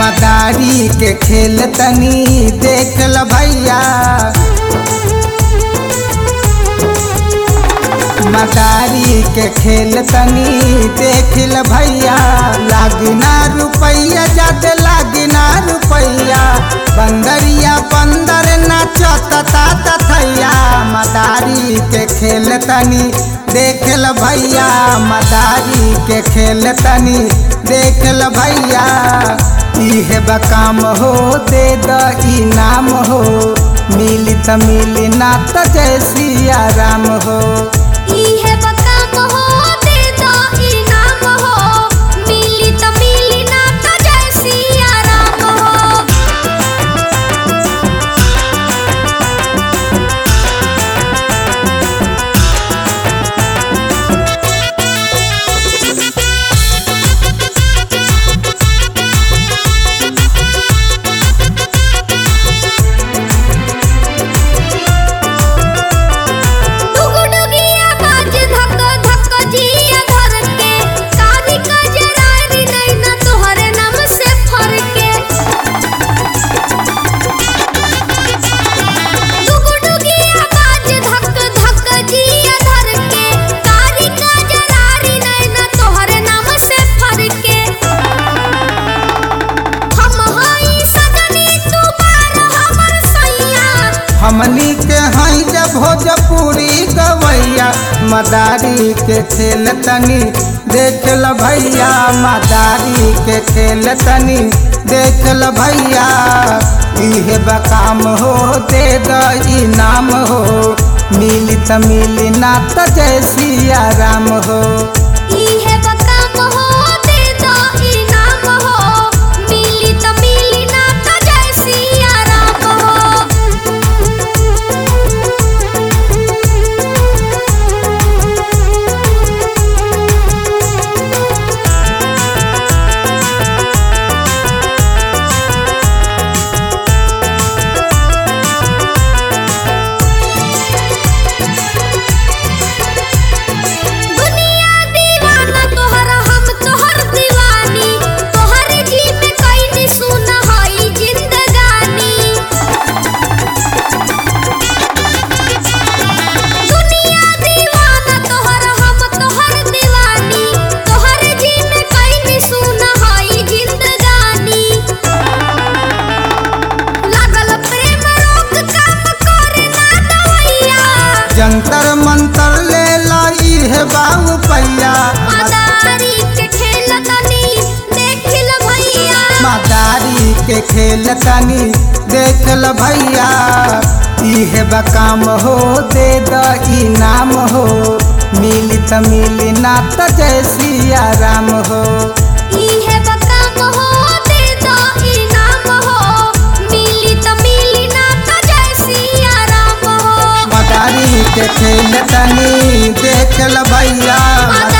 मदारी के खेल तनी देख ल भैया मदारी के खेल तनी देख ल भैया लागिना रुपैया जाते लागिना रुपैया बंदरिया बंदर नाचता तथैया मदारी के खेल तनी देख ल भैया मदारी के खेल तनी देख ल भैया इहे बकाम हो दे द इनाम हो मिली त मिली ना त जय सिया राम हो इहे बकाम हो दे दो इनाम हो मिली त मिली ना त जय सिया राम हो डुगडुगिया बाज धक धक जिया धर के काली कजरारी नैना तोहरे नाम से फर के डुगडुगिया बाज धक धक जिया धर के काली कजरारी नैना तोहरे नाम से फर के हम हई सजनी तू बार हमर सैया हमनी के हई जब भोजपुरी गवैया मदारी के खेल तनी देख ल भैया मदारी के खेल तनी देख ल भैया इहे बकाम हो दे द इनाम हो मिली त मिली ना त जय सिया राम हो इहे बकाम हो दे दो इनाम हो मिली त मिली ना त जय सिया राम दुनिया दीवाना तोहरा हम तोहर दीवानी तोहरे जी में कैनी सुन हई जिंदगानी दुनिया दीवाना तोहरा हम तोहर दीवानी तोहरे जी में कैनी सुन हई जिंदगानी लागल प्रेम रोग काम करे ना दवैया जंतर मंतर ले लाई है बाबू पैया मदारी के खेल तनी देखिल भैया मदारी के खेल तनी देख ल भैया इहे बकाम हो दे द इनाम हो मिली त मिली ना त जय सिया राम हो इहे बकाम हो दे दो इनाम हो मिली त मिली ना त जय सिया राम हो मदारी के खेल तनी देख ल भैया